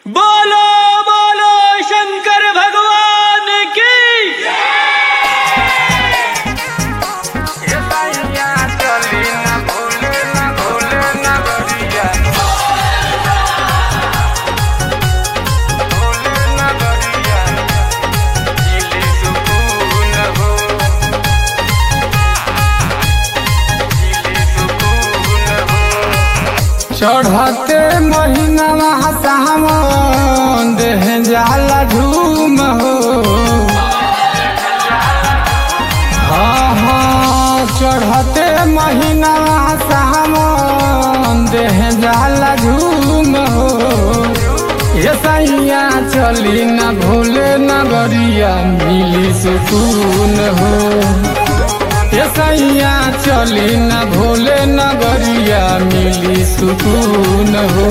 बोलो बोलो शंकर भगवान की चढ़ते महीना सावन देह जाला झूम हो हाँ हाँ चढ़ते महीना सावन देह जाला झूम हो ये सैया चली न भूले नगरिया मिली सुकून हो ये सैया चली न भोले नगरिया मिली सुकून हो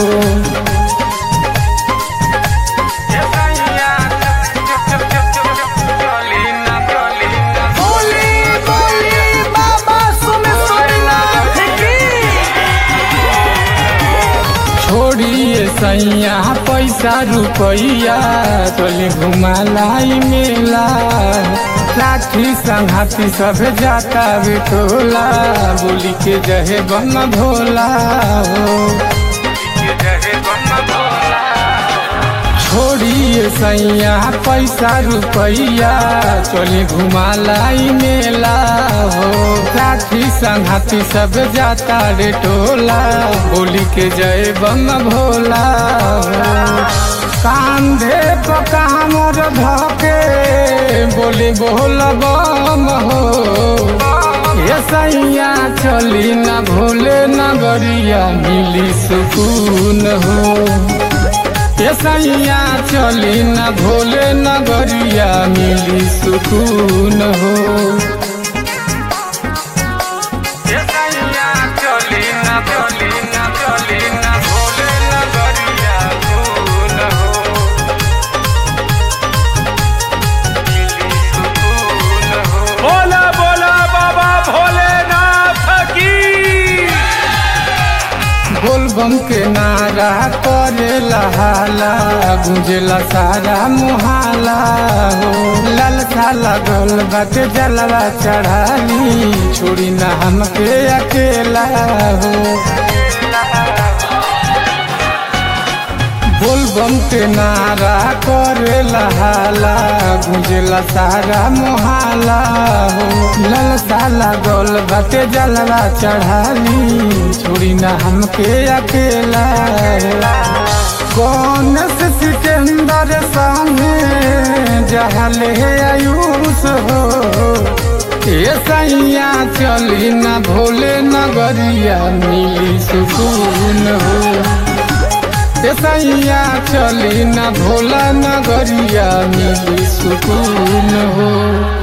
छोड़िए सैया पैसा रुपैया चली घुमालाई मेला लाठी संघाती सब जाता बिटोला बोली के जहे बन भोला हो छोड़िए सैया पैसा रुपैया चली घुमालाई मेला हो लाठी संघाती सब जाता रे टोला बोली के जय बम भोला हो कांधे पर कामर धके बोली बोल बम हो ये सैया चली न भोले नगरिया मिली सुकून हो ये सैया चली न भोले नगरिया मिली सुकून हो ये सैया चली न चली न चली न भोले नगरिया सुकून हो मिली सुकून हो बोला बोला बाबा भोलेनाथ की बोलबम के नारा करेला हाला गुंजेला सारा मुहाला हो ललका लगल बाटे जलवा चढ़ाली छोड़ी ना हमके अकेला हो बोलबम के नारा करेला हाला गुंजेला सारा मुहाला हो ललसा लगल बाटे जलवा चढ़ाली छोड़ी ना हमके अकेला हो। कौन से सिकंदर संगे जहले आयुष हो ये सैया चली न भोले नगरिया मिली सुकून हो ये सैया चली न भोला नगरिया मिली सुकून हो